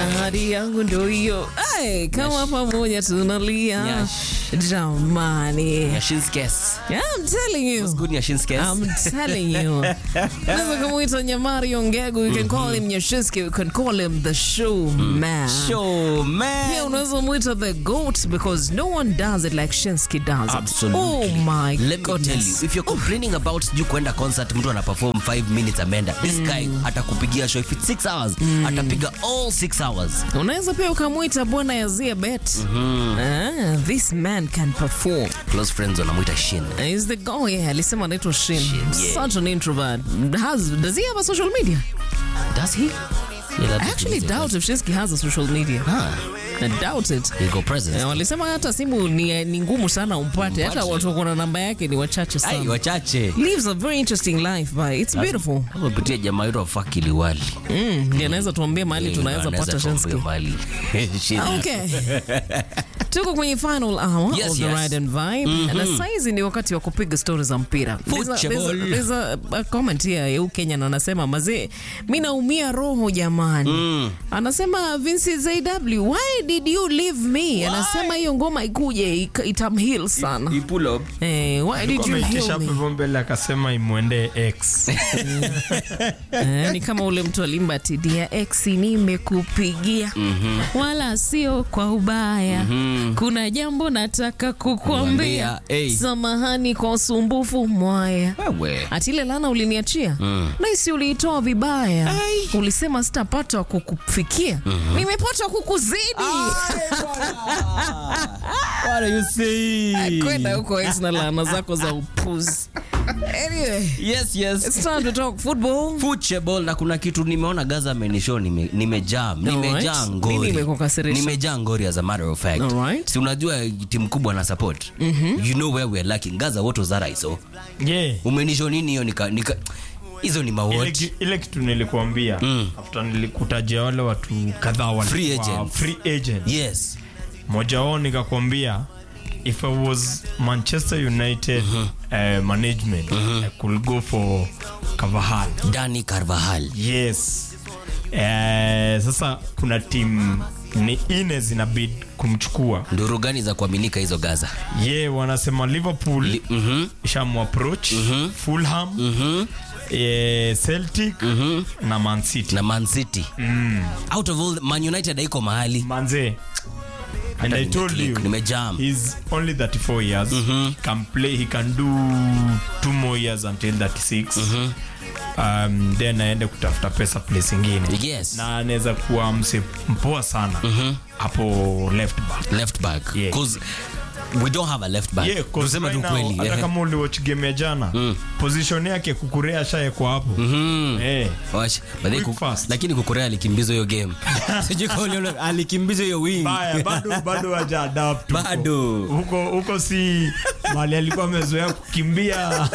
ahadi yangu ndo hiyo. Hey, kama pamoja tunalia Nyash. jamani. Nyashinskes. Yeah, I'm telling you. Good Nyashinskes. I'm telling you. Unaweza kumuita Nyamari Ongegu, you can call him Nyashinski, you can call him the show man. Show, man. Pia unaweza muita the goat because no one does it like Shinsky does it. Absolutely. Oh my Let me goodness. tell you, if you're complaining about sijui kuenda concert mtu ana perform 5 minutes ameenda this guy atakupigia show if it's 6 hours atapiga all 6 hours unaweza pia ukamwita bwana yazia bet ah, this man can perform close friends wanamwita shin He's the guy yeah, alisema anaitwa Shin. Shin, yeah. Such an introvert. Has, does he have a social media? does he Yeah, I that's actually easy. doubt if Shinsky has a social media. Ah, I doubt it. he go presence Eh, walisema hata simu ni, ni ngumu sana umpate, hata watu wako na namba yake ni wachache ai sana. wachache Lives a very interesting life, but it's beautiful. amepitia jamaa yetu afakili wali Mm, ndiye anaweza tuambia mahali tunaweza pata Shinsky. mali Shin. Okay. tuko kwenye final hour Yes, of the yes. ride and vibe na saizi ni wakati wa kupiga stori za mpira There's a- there's a- Football. there's a- a comment here ya huyu Kenya na anasema mazee mi naumia roho jamani anasema Vinci ZW why did you leave me anasema hiyo ngoma ikuje ika- itamheal sana He pull up eh, why did you ameitisha heal hapo me hivyo mbele akasema imwendee x Eh, ni kama ule mtu alimba tidia x nimekupigia wala sio kwa ubaya kuna jambo nataka kukuambia Kuambia, hey. samahani kwa usumbufu mwaya wewe ati ile lana uliniachia naisi uliitoa vibaya ulisema sitapata wa kukufikia nimepata kukuzidi what are you saying kwenda huko ex na lana zako za upuzi anyway yes yes it's time to talk football football na kuna kitu nimeona Gaza amenishow nime, nimejaa nimejaa Alright. ngori Nini imekukasirisha? nimejaa ngori as a matter of fact Alright. si unajua timu kubwa na support you know where we're lacking Gaza what was that I saw yeah. umenishow nini hiyo nika nika hizo ni ile, mawatch ki- ile kitu nilikuambia after nilikutajia wale watu kadhaa walikuwa Free agents. free agent yes moja wao nikakwambia if i was manchester united uh, management i could go for Carvajal Dani Carvajal yes eh, sasa kuna timu ni ine zinabid kumchukua nduru gani za kuaminika hizo Gaza ye wanasema liverpool Li- mhm ishamapproach fulham eh, celtic na man city na Man City out of all Man United haiko mahali manze and i told you nimejam he's only 34 years can play he can do two more years until 36 um, then aende kutafuta pesa place ingine yes na anaweza kuwa mse mpoa sana hapo left back left back Yeah. 'Cause we don't have a left back Yeah, 'cause tuseme tu right now, kweli hata eh. kama uliwatch game ya jana position yake kukurea shaekwa hapo Eh. Wash, but they Quick ku- fast. lakini kukorea alikimbizwa hiyo game sijui kama uliona, alikimbizwa hiyo wing Baya, bado bado haja adapt huko. Bado. huko huko si mali alikuwa amezoea kukimbia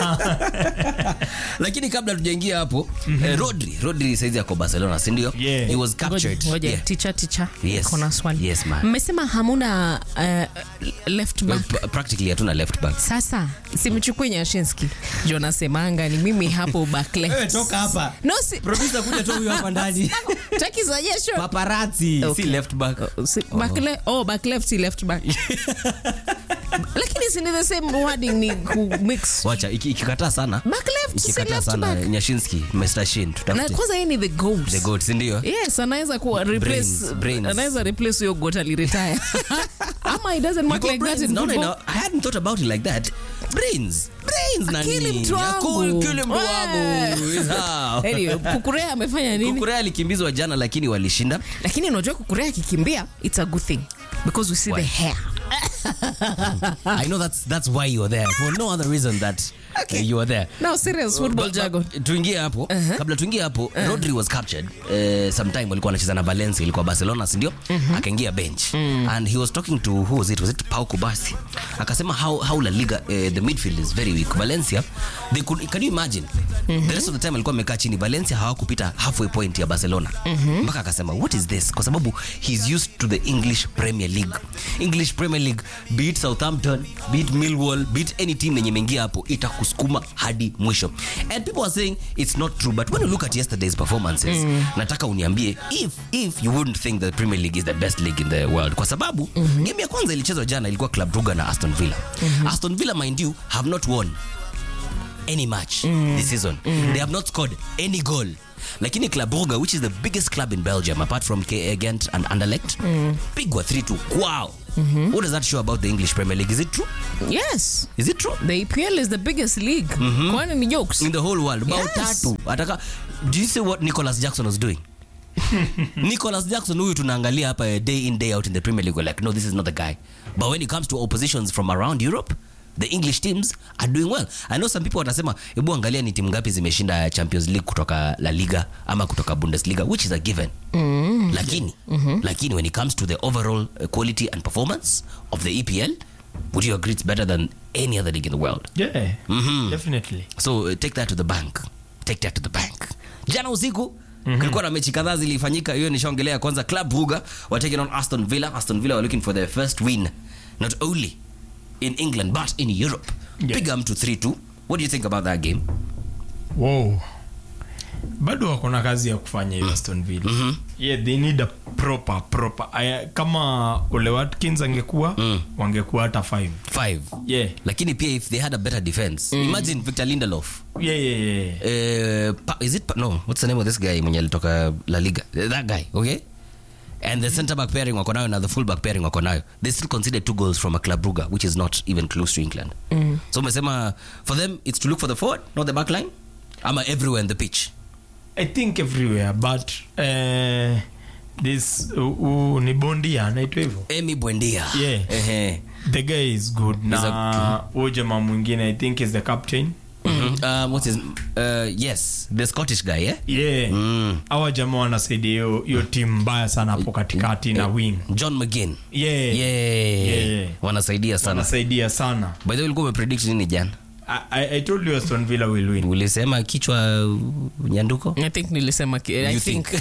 lakini kabla tujaingia hapo eh, rodri rodri saizi ako barcelona sindio Yeah. he was captured Ngoja, Yeah. ticha ticha Yes. kuna swali Yes, ma'am. mmesema hamuna uh, left Well, back pra- practically hatuna left back sasa simchukue nyashinski jo nasemanga ni mimi hapo back left. hapa no si, producer kuja tu huyu hapa ndani taki za jesho paparazzi Okay. si left back Si- back le- oh, back left si left back lakini si ni the same wording ni ku mix wacha iki- ikikataa sana back left si ikikataa left sana back nyashinski mr shin na tutafute kwanza yeye ni the goat the goat sindio yes anaweza kuwa replace Brains, brains. anaweza replace huyo goat aliretire ama it doesn't work You like got that brains. in No, no, football no. I hadn't thought about it like that. Brains. Brains nani? Akili mtu Ya wangu. cool, kile mtu wangu. Eh. Is how. anyway kukurea amefanya nini Kukurea alikimbizwa jana lakini walishinda. lakini unajua kukurea akikimbia it's a good thing because we see Why? the hair I know that's that's why you are there. For no other reason that uh, you are there. now serious football But- jargon but tuingie hapo kabla tuingie hapo rodri was captured uh, sometime walikuwa anacheza na valencia ilikuwa barcelona sindio akaingia bench and he was talking to who was it was it pau kubasi akasema how, how la liga uh, the midfield is very weak valencia they could, can you imagine the rest of the time alikuwa amekaa chini valencia hawakupita halfway point ya barcelona mpaka akasema what is this kwa sababu he's used to the english premier league english premier league beat southampton beat millwall beat any team yenye imeingia hapo itakus kusukuma hadi mwisho and people are saying it's not true but when you look at yesterday's performances nataka uniambie if if you wouldn't think the premier league is the best league in the world kwa sababu game ya kwanza ilichezwa jana ilikuwa club brugge na aston villa aston villa mind you have not won any match this season. They have not scored any goal. Lakini Club Brugge, which is the biggest club in Belgium, apart from KA Ghent and Anderlecht, pigwa 3-2. Wow. What does that show about the English Premier League? Is it true? Yes. Is it true? The EPL is the biggest league. Kwani ni jokes? In the whole world. Bao Yes. tatu. Ataka, do you see what Nicholas Jackson was doing? Nicholas Jackson huyu tunaangalia hapa eh, day in day out in the Premier League we're like no this is not the guy but when it comes to oppositions from around Europe the English teams are doing well I know some people watasema hebu angalia ni timu ngapi zimeshinda Champions League kutoka La Liga ama kutoka Bundesliga which is a given lakini lakini when it comes to the overall uh, quality and performance of the EPL would you agree it's better than any other league in the world yeah definitely so uh, take that to the bank take that to the bank jana usiku kulikuwa na mechi kadhaa zilifanyika hiyo nishaongelea kwanza club Brugge were taking on aston villa aston villa were looking for their first win not only in england but in europe Yeah. piga mtu 3-2 what do you think about that game wow bado wako na kazi ya kufanya hiyo aston villa yeah they need a proper proper Aya, kama ole watkins angekuwa wangekuwa hata 5 five yeah lakini pia if they had a better defense imagine victor lindelof yeah yeah yeah uh, pa, is it pa, no what's the name of this guy mwenye alitoka la liga Uh, that guy okay and the center back pairing wako nayo na the full back pairing wako nayo they still consider two goals from a club Brugge which is not even close to england so umesema for them it's to look for the forward not the back line ama everywhere in the pitch i think everywhere but uh, this uh, uh, ni bondia anaitwa hivyo emi bwendia Yeah. Ehe. the guy is good He's na huyo jamaa mwingine i think is the captain Mhm. um, what's his uh, yes the scottish guy yeah yeah Mm. awa jamaa wanasaidia hiyo hiyo timu mbaya sana hapo katikati na wing john mcginn yeah, yeah. Yeah. wanasaidia sana wanasaidia sana by the way ulikuwa umepredict nini jana I, I, I told you Aston Villa will win ulisema kichwa uh, nyanduko I think nilisema ki- I You think, think.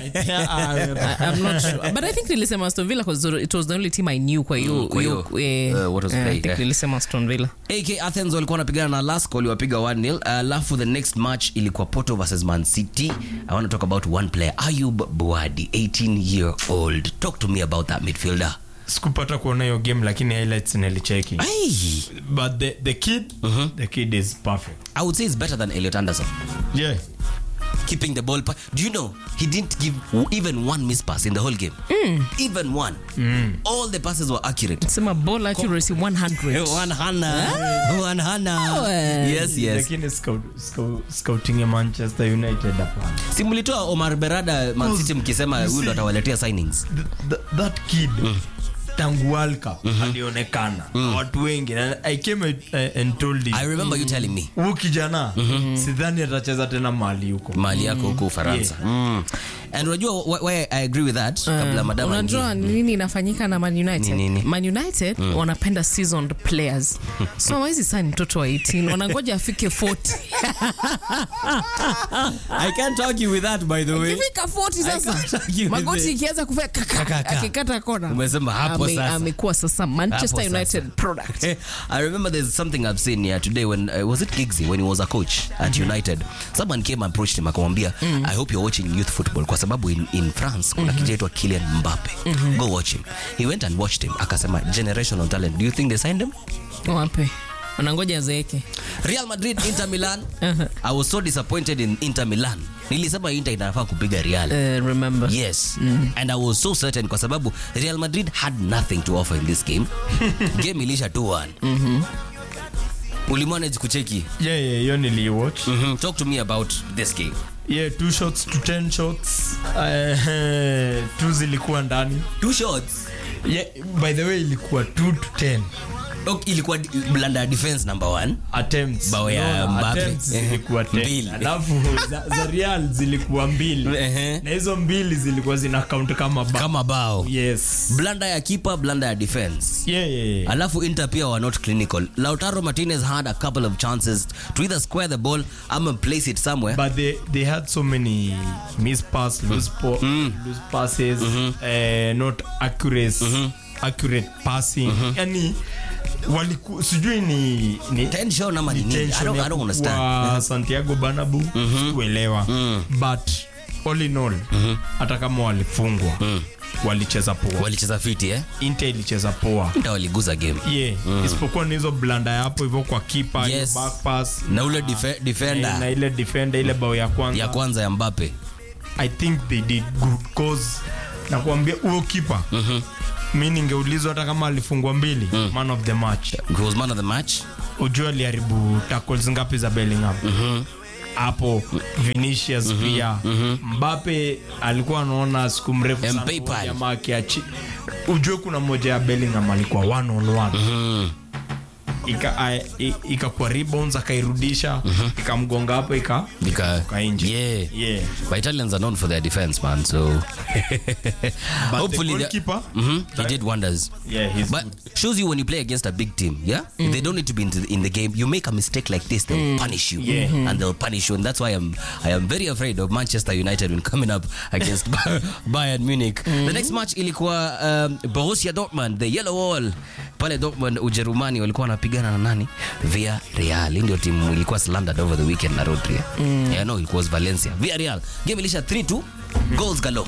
I, I'm not sure. But I think nilisema Aston Villa because it was the only team I knew kwa hiyo Mm, kwa hiyo, hiyo, eh, uh, what was eh, I played, think eh. nilisema Aston Villa. ak athens walikuwa wanapigana na lask waliwapiga 1-0 alafu the next match ilikuwa porto versus man city i want to talk about one player ayub buadi 18 year old talk to me about that midfielder sikupata kuona hiyo game lakini highlights nilicheki Ay, but the, the kid the kid is perfect i would say it's better than elliot anderson yeah keeping the ball pa- do you know he didn't give w- even one miss pass in the whole game even one all the passes were accurate Sema ball accuracy 100. one hana one hana yes yes lakini scout, scout, scouting ya manchester united hapana si mlitoa omar berada man city mkisema huyu ndo atawaletea signings Th- th- that kid tangu world cup alionekana watu wengi na i came uh, and told him i remember you telling me huu kijana sidhani atacheza tena mali huko mali yako huko ufaransa mm. and unajua wh- why i agree with that kabla madam unajua aingie. nini inafanyika na man united Ni nini? man united wanapenda seasoned players so hawezi sign mtoto wa 18 wanangoja afike 40 i can't argue with that by the way ikifika 40 can't sasa argue with magoti it. ikianza kufika kaka, Kaka. akikata kona Umesema hapo Ame- sasa. amekuwa sasa manchester Hapo sasa. united product I remember there's something I've seen here today when uh, was it Giggsy when he was a coach at United. Someone came and approached him akamwambia I hope you're watching youth football kwa sababu in, in France kuna kijana aitwa Kylian Mbappe. Go watch him. He went and watched him akasema generational talent. Do you think they signed him? wape wanangoja zeeke Real Madrid Inter Milan. I was so disappointed in Inter Milan. Nilisema Inter inafaa kupiga Real. uh, remember Yes. And I was so certain kwa sababu Real Madrid had nothing to offer in this game. game ilisha 2-1. Ulimanage kucheki. yeah yeah hiyo niliwatch Mhm. Talk to me about this game. yeah two shots to 10 shots uh, two zilikuwa ndani Two shots. yeah, by the way ilikuwa 2 to 10 Okay, ilikuwa di- blunder ya defense number one. attempts Bao ya No, Mbappe. attempts Ehe. zilikuwa 10 Mbili. alafu za, za real zilikuwa mbili Ehe. na hizo mbili zilikuwa zina count kama ba Kama bao. yes Blunder ya keeper, blunder ya defense. yeah, yeah, yeah. alafu inter pia were not clinical lautaro martinez had a couple of chances to either square the ball ama place it somewhere but they they had so many miss pass loose, po- loose passes uh, not accurate accurate passing yani waliku sijui ni, ni Tension ama ni nini? I tension don't- ya I don't understand. kuwa Santiago Bernabeu sikuelewa but all in all hata kama walifungwa walicheza poa walicheza fiti eh? Inter ilicheza poa Ndio waliguza game yeah isipokuwa ni hizo blanda ya hapo hivyo kwa kipa hiyo Yes. back pass na ule defe- defender na ile defender ile bao ya kwanza ya kwanza ya Mbappe I think they did good cause nakuambia huo kipa mi ningeulizwa hata kama alifungwa mbili man of the match he was man of the match ujua aliharibu tackles ngapi za Bellingham hapo Vinicius pia Mbappe alikuwa anaona siku mrefu sana Mbappe huyo pale. jamaa akiachi ujue kuna moja ya Bellingham alikuwa one on one ika a- i- ikakuwa rebounds akairudisha ikamgonga hapo ika Nika, Ka nje. yeah. yeah But Italians are known for their defense, man. So but hopefully, the the- goalkeeper Mhm, he did wonders. yeah he's But good. shows you when you play against a big team, yeah? They don't need to be in the, in the game. You make a mistake like this, they'll punish you. Yeah. And they'll punish you. And that's why I'm I am very afraid of Manchester United when coming up against Bayern Munich. The next match ilikuwa um, Borussia Dortmund, the yellow wall. Pale Dortmund Ujerumani walikuwa wanapigana na nani? Via Real. Hii Ndio timu ilikuwa slandered over the weekend na Rodri. Yeah, no, it was Valencia. Via Real. Game ilisha 3-2. Goals galore.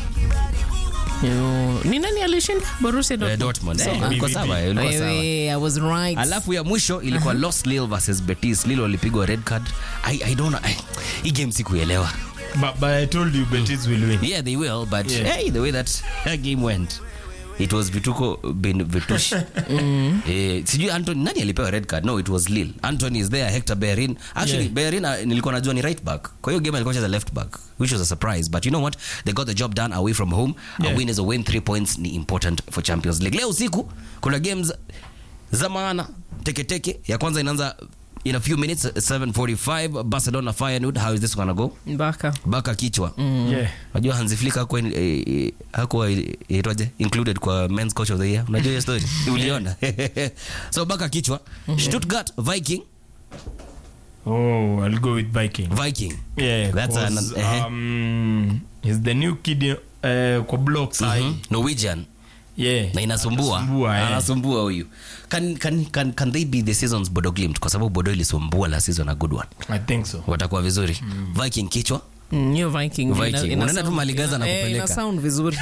Yo, ni nani alishinda Borussia Eh, Dortmund? Dortmund. So, Eh, ah, ilikuwa sawa, ilikuwa sawa. wewe, I was right. alafu ya mwisho ilikuwa Los Lille versus Betis. Lille walipigwa red card. I, I don't know. I, hii game sikuelewa. but, but I told you Betis will win Yeah, they will, but Yeah. hey, the way that game went it was vituko bin vitush eh, sijui Anthony nani alipewa red card no it was Lille Anthony is there Hector Bellerin actually Yeah. Bellerin uh, nilikuwa najua ni right back kwa hiyo game alikuwa cheza left back which was a surprise but you know what they got the job done away from home Yeah. a win is a win three points ni important for Champions League leo usiku kuna games za maana teketeke ya kwanza inaanza in a few minutes 7:45 Barcelona Feyenoord how is this gonna go Mbaka. baka kichwa yeah Unajua Hansi Flick hakuwa eh, eh, hakuwa eh, itwaje included kwa men's coach of the year. Unajua hiyo story? Uliona? so baka kichwa. Stuttgart Viking oh I'll go with Viking Viking. yeah That's 'cause, an- eh. um, he's the new kid uh, kwa block sahi Mhm. Norwegian yeah na inasumbua. Anasumbua, eh. Anasumbua huyu. Can, can, can, can they be the season's Bodo Glimt kwa sababu Bodo ilisumbua la season a good one. I think so Watakuwa vizuri. Viking kichwa. Mm, hiyo Viking. Viking. ina- ina Unaenda tu sound- Maligaza na ina- eh, kupeleka. ina sound vizuri.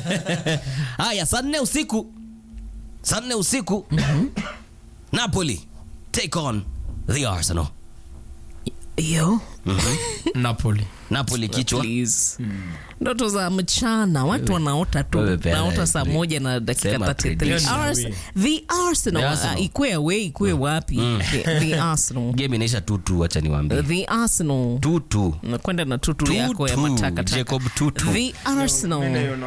Haya, saa nne usiku. Saa nne usiku. Napoli take on the Arsenal. Yo, Napoli Napoli kichwa. please. Ndoto za mchana watu wanaota tu Wewe pia, naota saa eh, moja na dakika sema 33 prediction. Ars- the Arsenal The Arsenal. uh, ikue away ikue wapi The- the Arsenal game inaisha tutu wacha niwaambie the Arsenal tutu nakwenda na tutu Tutu. yako ya matakataka Jacob Tutu. the Arsenal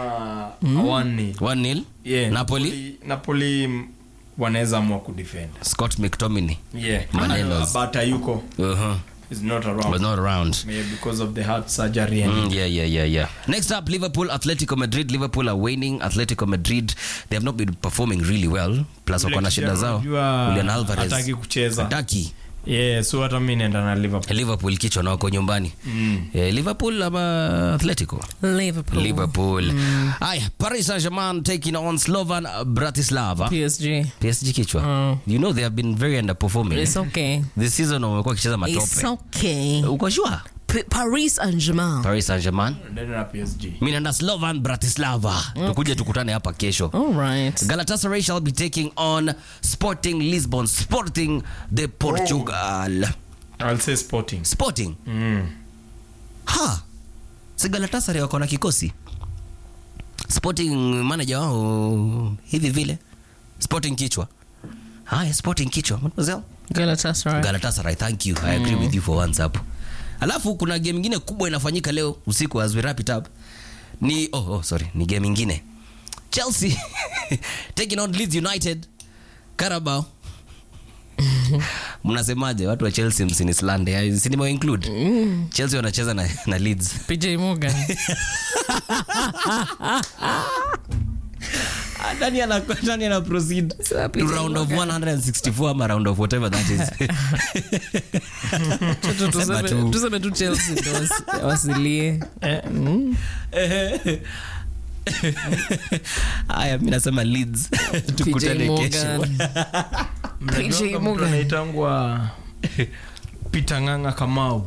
one 1-0 yeah Napoli Napoli mm, wanaweza amua kudefend Scott McTominay yeah Manelos. but Ayuko uh-huh. is not was around not around maybe because of the heart surgery and Mm, yeah, yeah, yeah, yeah. Next up, Liverpool, Atletico Madrid. Liverpool are waning. Atletico Madrid, they have not been performing really well. Plus wako na shida zao. Unajua Julian Alvarez. hataki kucheza Hataki. yeah so hata mi naenda na Liverpool Liverpool kichwa na wako nyumbani. Eh, Liverpool ama Atletico? Liverpool Liverpool. Aya, Paris Saint-Germain taking on Slovan Bratislava. PSG PSG kichwa. Mm. You know they have been very underperforming. it's okay This season wamekuwa wakicheza it's matope. okay Uko sure? P- Paris Saint-Germain Paris Saint-Germain. Naenda na PSG Mimi naenda Slovan Bratislava. Tukuje tukutane hapa kesho. all right Galatasaray shall be taking on Sporting Lisbon. Sporting de Portugal. I'll say Sporting Sporting. mm. Ha. Si Galatasaray wako na kikosi. Sporting manager wao hivi vile. Sporting kichwa. Haya, Sporting kichwa. Mademoiselle. Galatasaray Galatasaray, thank you. I agree with you for once hapo. Alafu kuna game ingine kubwa inafanyika leo usiku as we wrap it up. Ni oh, oh sorry, ni game ingine. Chelsea taking on Leeds United. Carabao. Mnasemaje watu wa Chelsea msinislande? Si nime include. Chelsea wanacheza na, na Leeds. PJ Morgan Nani ana nani ana proceed Sasa to PJ round of Morgan. 164 ama round of whatever that is. Tu- tu- Sema tuseme- tu. tuseme tu Chelsea ndo wasi- wasilie Haya, mi nasema Leeds. Tukutane kesho. Morgan. Mnajuanga mtu Morgan. anaitangwa Peter Ng'ang'a Kamau.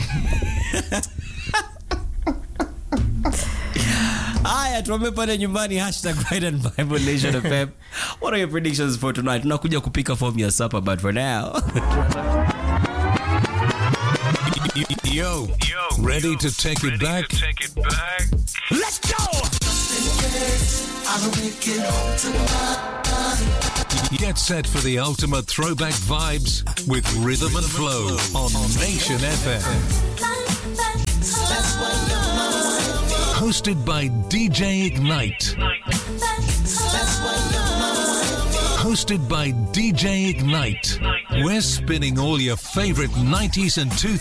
haya tuambie pale nyumbani hashtag Pride and Bible Nation FM. what are your predictions for tonight tunakuja kupika form ya supper but for now Yo, ready to take it back? Take it back. let's go Get set for the ultimate throwback vibes with Rhythm and Flow on Nation FM. Hosted by DJ Ignite. Hosted by DJ Ignite. We're spinning all your favorite 90s and 2000s